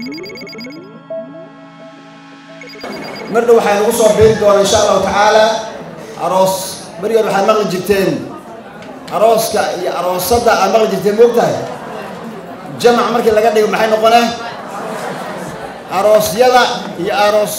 mar dhow waxaa nagu soo biiri doona insha allahu tacaala aroos berigood waxaad maqli jirteen arooska iyo aroosadda aad maqli jirteen moogtahay jamac markii laga dhigo maxay noqonee aroosyada iyo aroos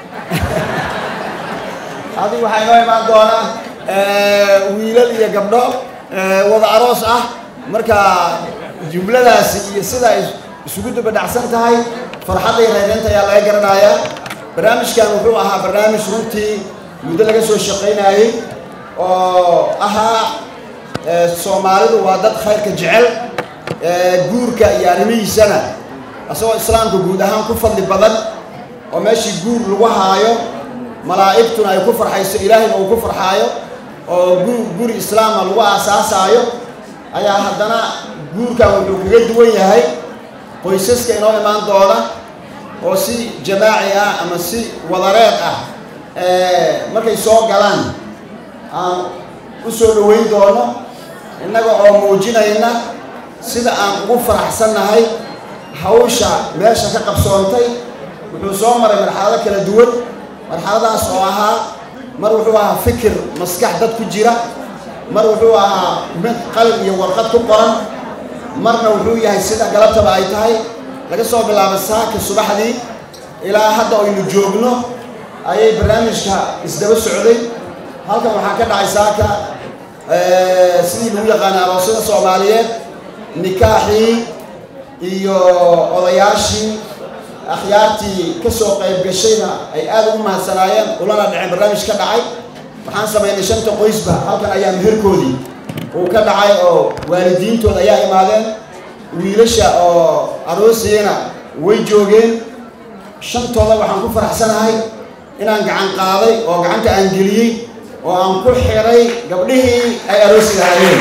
adigu waxaa inoo imaan doona wiilal iyo gabdho wada aroos ah marka jumladaasi iyo sida ay isugu dubadhacsan tahay farxadda iyo reereynta ayaa laga garanayaa barnaamijkan wuxuu ahaa barnaamij runtii muddo laga soo shaqaynayey oo ahaa soomaalidu waa dad khayrka jecel guurka iyo arrimihiisana isagoo islaamka guud ahaan ku fadli badan oo meeshii guur lagu haayo malaa'igtuna ay ku farxayso ilaahayna uu ku farxaayo oo gu guri islaama lagu aasaasaayo ayaa haddana guurkan wuxuu kaga duwan yahay qoysaska inoo imaan doona oo si jamaaci ah ama si wadareed ah markay soo galaan aan u soo dhoweyn doono innaga oo muujinayna sida aan ugu faraxsannahay hawsha meesha ka qabsoontay wuxuu soo maray marxalado kala duwan marxaladaas oo ahaa mar wuxuu ahaa fikir maskax dad ku jira mar wuxuu ahaa mid qalin iyo warqad ku qoran marna wuxuu yahay sida galabtaba ay tahay laga soo bilaabo saaka subaxdii ilaa hadda aynu joogno ayay barnaamijka isdaba socday halkan waxaa ka dhacay saaka sidii lagu yaqaana aroosyada soomaaliyeed nikaaxii iyo odayaashii akhyaartii ka soo qayb gashayna ay aad ugu mahadsanaayeen ulana dhaceen barnaamij ka dhacay waxaan samaynay shanta qoysba halkan ayaa meherkoodii uu ka dhacay oo waalidiintooda ayaa imaadeen wiilasha oo aroosiyena way joogeen shantooda waxaan ku faraxsanahay inaan gacan qaaday oo gacanta aan geliyey oo aan ku xiray gabdhihii ay aroosiga hayeen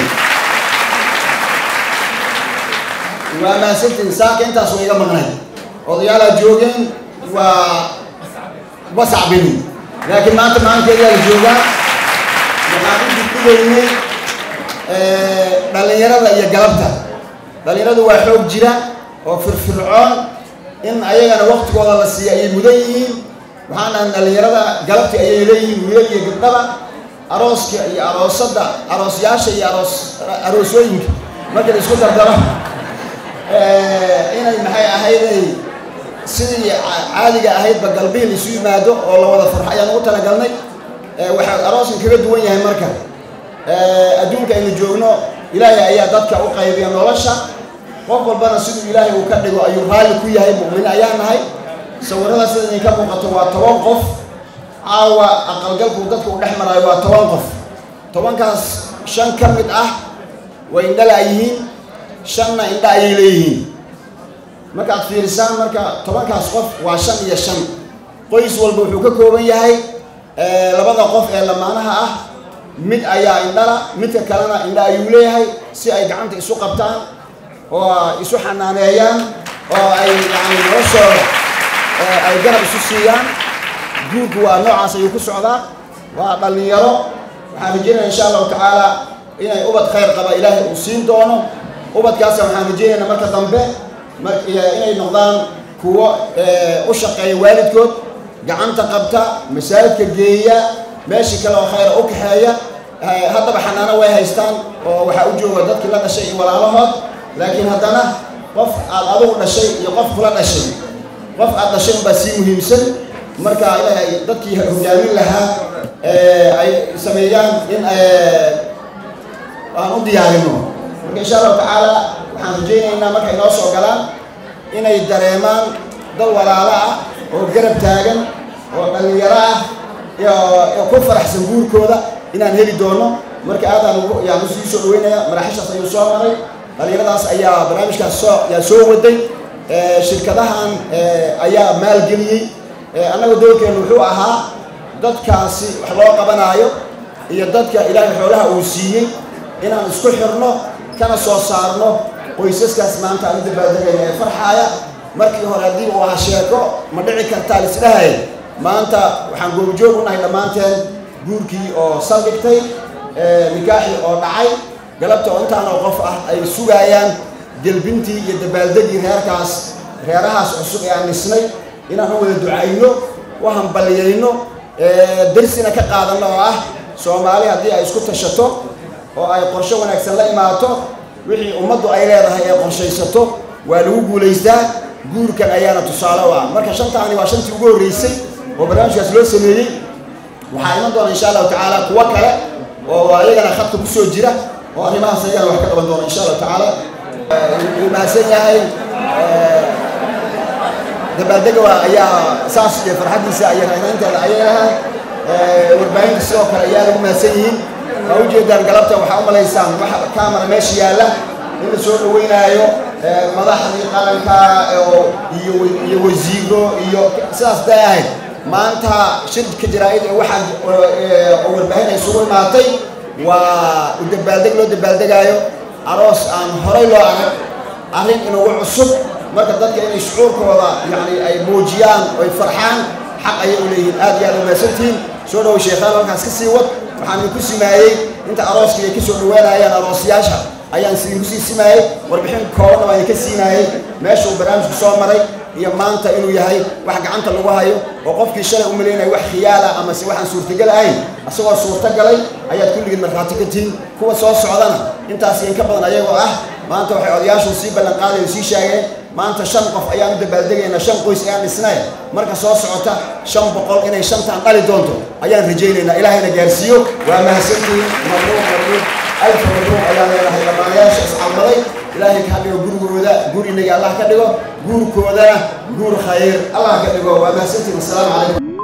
waa maasantiin saaka intaas way iga maqnayd odayaalaa joogeen waa basacbini laakiin maanta maalinkeedaa la joogaa waxaan u gudgudaynay dhallinyarada iyo galabta dhallinyaradu waa xoog jira oo firfircoon in ayagana waktigooda la siiya ayay mudan yihiin waxaan dhahay dhallinyarada galabti ayay leeyihiin wiilal iyo gabdhaba arooska iyo aroosadda aroosyaasha iyo aroos aroosooyinka marka la isku dardaro inay maxay ahayday sidii caadiga ahaydba galbihi la isu yimaado oo la wada farxo ayaan ugu talagalnay waxaa arooskan kaga duwan yahay marka adduunka aynu joogno ilaahay ayaa dadka u qaybiya nolosha qof walbana siduu ilaahay uu ka dhigo ayuu raalli ku yahay mu'mine ayaa nahay sawirada sida idinka muuqato waa toban qof caawa aqalgalku dadka u dhex maraayo waa toban qof tobankaas shan ka mid ah way indhala yihiin shanna indha ayay leeyihiin markaad fiirisaan marka tobankaas qof waa shan iyo shan qoys walba wuxuu ka kooban yahay labada qof ee lamaanaha ah mid ayaa indhala midka kalena indha ayuu leeyahay si ay gacanta isu qabtaan oo isu xanaaneeyaan oo ay yani noloshooda ay garab isu siiyaan guurku waa noocaas ayuu ku socdaa waa dhallinyaro waxaan rajeynaya insha allahu tacaala inay ubad khayr qaba ilaahay uu siin doono ubadkaasa waxaan rajeynaynaa marka dambe inay noqdaan kuwo u shaqeeya waalidkood gacanta qabta masaajidka geeya meeshii kale oo khayra u kaxeeya haddaba xanaano way haystaan oo waxaa u jooga dadkii la dhashay iyo walaalahood laakiin haddana qof aad adigu dhashay iyo qof kula dhashay qof aad dhashay unbaa sii muhiimsan marka ilaahay dadkii hogaamin lahaa ay sameeyaan in aan u diyaarino marka insha allahu tacaala waxaan rajaynaynaa markay noo soo galaan inay dareemaan dad walaalo ah oo garab taagan oo dhallinyaro ah oo ku faraxsan guurkooda inaan heli doono marka aadaan yaan usii soo dhaweynaya maraaxishaas ayuu soo maray dhallinyaradaas ayaa barnaamijkaas soo yaa soo waday shirkadahan ayaa maalgeliyey annaga dowlkeenu wuxuu ahaa dadkaasi wax loo qabanaayo iyo dadka ilaahay xoolaha uu siiyey inaan isku xirno kana soo saarno qoysaskaas maanta aan u dabaaldegayna ee farxaaya markii hore haddii uu ahaa sheeko ma dhici kartaa lisdhahay maanta waxaan goobjoog u nahay dhammaanteen guurkii oo saldhigtay nikaaxii oo dhacay galabta oo intaanoo qof ah ay sugaayaan gelbintii iyo dabaaldegii reerkaas reerahaas cusub ee aan dhisnay inaan u wada ducayno u hambaliyayno darsina ka qaadanno oo ah soomaali haddii ay isku tashato oo ay qorshe wanaagsan la imaato wixii ummaddu ay leedahay ee qorshaysato waa lagu guulaystaa guurkan ayaana tusaale u ah marka shantaani waa shantii ugu horreysay oo barnaamijkaas loo sameeyey waxaa iman doona insha allahu tacaala kuwo kale oo ayagana khadka ku soo jira oo arrimahaas ayagana wax ka qaban doona insha allahu tacaala wuu mahadsan yahay dabaaldega ayaa saas iyo farxaddiisa iyo raynanteeda ayay ahaan warbaahinta sidoo kale ayaa lagu mahadsan yihiin waa ujeedaan galabta waxaa u malaysaan waxa camera meesha yaalla in la soo dhaweynaayo madaxdii qaranka iyo iyo wasiiro iyo sidaas day ahayd maanta shirka jaraa-id ee waxaa oo warbaahin ay isugu imaatay waa u dabaaldeg loo dabaaldegaayo aroos aan horay loo arag arrin inugu cusub marka dadka inay shucuurkooda yani ay muujiyaan oy farxaan xaq ayay u leeyihiin aad iyo aad umahadsantihiin soo dhawow sheekhaan halkaas ka sii wad waxaan idinku simaayey inta arooskii ay ka soo dhawaanayaan aroosyaasha ayaan idinku sii simaayey warbixin koobanna baan idinka siinaayey meesha uu barnaamijku soo maray iyo maanta inuu yahay wax gacanta lagu hayo oo qofkii shalay u malaynaya wax khiyaala ama se waxaan suurtagal ahayn asagoo suurtagalay ayaad kulligiin markhaati ka tihiin kuwa soo socdana intaas in ka badan ayagoo ah maanta waxay odayaashu sii ballan qaadayo sii sheegeen maanta shan qof ayaan u dabaaldegaynaa shan qoys ayaan dhisnay marka soo socota shan boqol inay shantaan dhali doonto ayaan rajaynaynaa ilaahayna gaarsiiyo waa mahadsantihiin mabruuq mabruuq alfa mabruuq ayaan leenahay dhammaanayaasha iscalmaday ilaahay ka dhigo gurigooda guur inaga allah ka dhigo guurkoodana guur khayr allah ka dhigo waa mahadsantihiin assalaamu calaykum